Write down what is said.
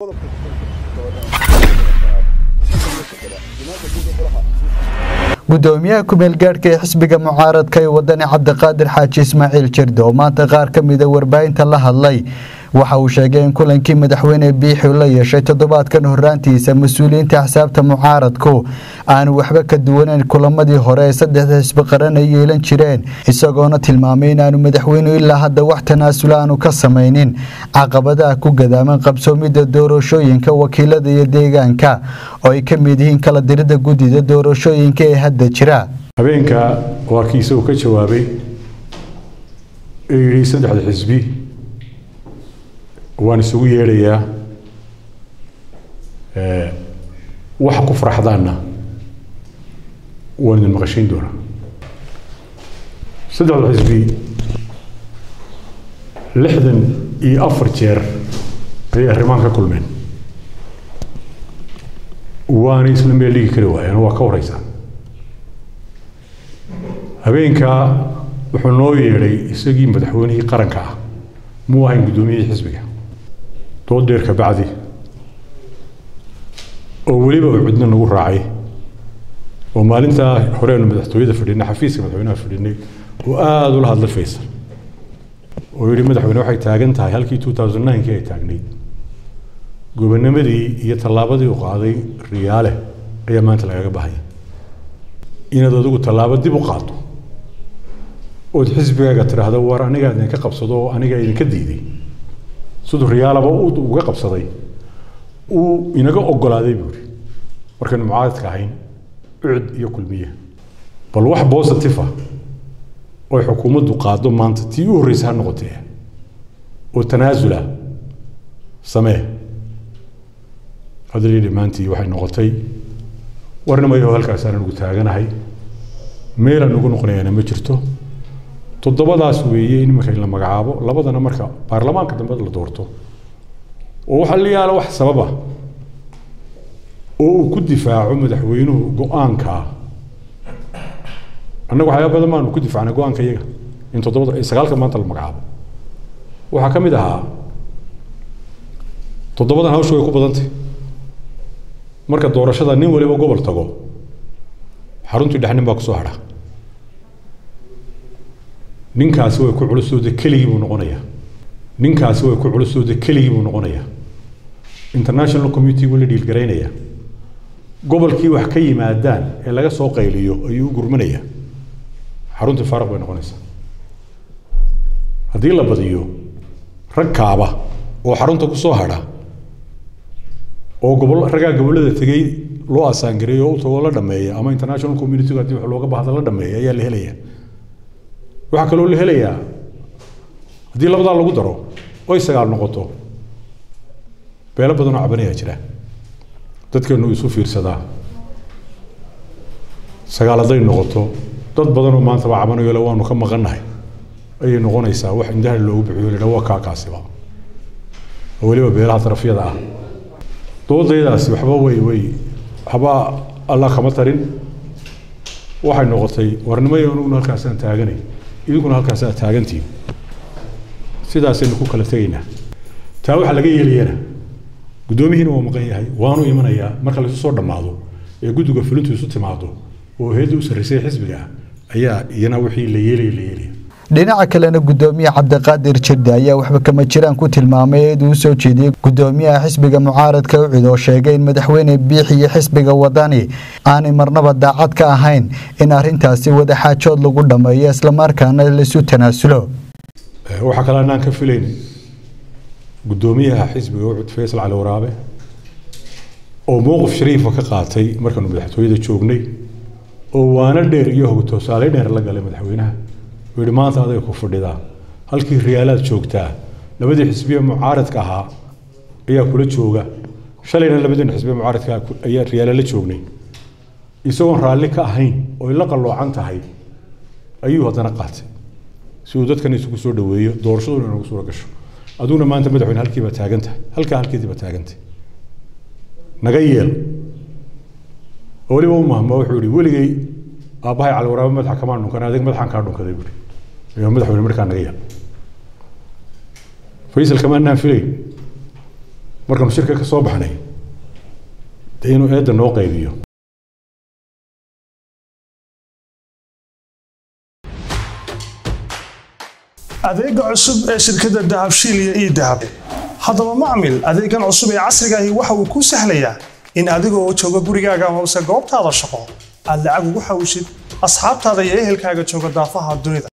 gudoomiyaha kumeel gaadhka ee xisbiga mucaaradka ee wadani cabdiqaadir xaaji ismaaciil jirdo oo maanta qaar ka mida warbaahinta la hadlay waxa uu sheegay in kulankii madaxweyne biixi la yeeshay toddobaadkan horaantiisa mas-uuliyiinta axsaabta mucaaradku aanu waxba ka duwaneyn kulamadii hore ee saddexda xisbi qaran ay yeelan jireen isagoona tilmaamay inaanu madaxweynuhu ilaa hadda wax tanaasula aanu ka samaynin caqabadaha ku gadaaman qabsoomidda doorashooyinka wakiilada iyo deegaanka oo ay ka mid yihiin kala dirida guddida doorashooyinka ee hadda jira habeenka waa kii isagu ka jawaabay ee yidhi saddexda xisbi waan isugu yeedhayaa waxa ku faraxdaanna waan idin maqashayn doonaa saddexda xisbi lixdan iyo afar jeer ayay arrimahan ka kulmeen waanay isla meel dhigi kari waayeen waa ka wareysaa habeenkaa wuxuu noo yeedhay isagii madaxweynihii qaranka ah muu ahayn guddoomiyihii xisbiga dood dheer ka bacdi oo weliba uu cidna nagu raacay oo maalintaa horeenu madaxtooyada fadhinay xafiiska madaxweynaha fadhinay oo aada ula hadlay faysal oo yidhi madaxweyne waxay taagan tahay halkii two thousand ninkii ay taagnayd gobonimadii iyo tallaabadii u qaaday riyaale ayaa maanta lagaga bahaya inaad adigu tallaabo dib u qaado ood xisbigaaga tidhaahdo war anigaa idinka qabsado oo anigaa idinka diiday siduu riyaalaba uga qabsaday uu inaga ogolaaday buu yidhi markaynu mucaaradka ahayn ucud iyo kulmiye bal wax positive ah oy xukuumaddu qaado maanta tii u horreysa ha noqotee oo tanaasula samee hadalii dhammaantii waxay noqotay warnimayo halkaasaan nugu taaganahay meelaan ugu noqonayaana ma jirto toddobadaas weeye in iminka la magacaabo labadana marka baarlamaanka dambe la doorto oo waxaa la yaala wax sababa oo uu ku difaaco madaxweynuhu go-aankaa annaga waxyaaba badan baanu ku difaacnay go-aanka iyaga in toddobada sagaalka maanta la magacaabo waxaa ka mid ahaa toddobadan hawshu way ku badantay marka doorashada nin waliba gobol tago xaruntii dhexnin baa kusoo hadha ninkaasi way ku culusooda keligii buu noqonayaa ninkaasi way ku culusooda keligii buu noqonayaa international community buu la dhiilgaraynaya gobolkii wax ka yimaadaan ee laga soo qayliyo ayuu u gurmanayaa xaruntii faaraq bay noqonaysaa haddii la badiyo rag kaaba oo xarunta kusoo hadha oo gobol raggaa gobollada tegey loo asaangareeyo oo u tagoo la dhameeya ama international community haddii wax looga baahda la dhameeya ayaa la helaya waxaa kaloo la helayaa haddii labadaa lagu daro oy sagaal noqoto beelo badan oo cabanayaa jira dadkeenu isu fiirsadaa sagaal hadday noqoto dad badan oo maanta baa cabanayo le waanu ka maqannahay ayay noqonaysaa wax indhaha loogu bixiyo la waa kaakaasiba oo weliba beelaha darafyada ah doodaydaasi waxba way way waxba alla kama tarin waxay noqotay warnimayo anuguna halkaasaan taaganay idinkuna halkaasaa taagantiin sidaasaynu ku kala tegaynaa taa waxaa laga yeelayana guddoomihiina waa maqan yahay waanu imanayaa marka laisu soo dhammaado ee guddiga fulintu isu timaado oo heedda u sarraysay xisbiga ah ayaa iyana wixii la yeelaya la yeelaya dhinaca kalena gudoomiye cabdiqaadir jirde ayaa waxba kama jiraan ku tilmaamay eed uu soo jeediyey gudoomiyaha xisbiga mucaaradka ucid oo sheegay in madaxweyne biixi iyo xisbiga wadani aanay marnaba daacad ka ahayn in arintaasi wadaxaajood lagu dhammeeyo islamarkaana laisu tanaasulo waxaa kale anaan ka filayn gudoomiyaha xisbiga ucud faysal cali waraabe oo mowqif shariifa ka qaatay markaanu madaxtooyada joognay oo waana dheer iyo hogtoosaale dheer la galay madaxweynaha uu yihi maanta aday ku fadhidaa halkii riyaalaad joogtaa labadii xisbiye mucaaradka ahaa ayaa kula jooga shalayna labadii xisbiye mucaaradka ayaa riyaala la joognay isagoon raalli ka ahayn oo la qalloocan tahay ayuu haddana qaatay si uu dadkan isugu soo dhaweeyo doorashaduna inagu suura gasho aduguna maanta madaxweyne halkii baa taagan tahay halkaa halkeedii baa taagantay naga yeel oo weliba u mahma wuxuu yihi weligay aabbahay cali waraabe madaxa kamaan dhunkan adig madaxaan kaa dhunkaday buuri ayaa madaxweyne markaa naga yeel faysal kama anaan filayn markaanu shirka ka soo baxnay dee inuu eedda noo qaybiyo adeega cusub ee shirkadda dahabshiil iyo ii dahab haddaba macmil adeegan cusub ee casriga ahi waxa uu kuu sahlayaa in adigoo jooga gurigaaga amase goobtaada shaqo aad lacag ugu xawishid asxaabtaada iyo ehelkaaga jooga daafaha dunida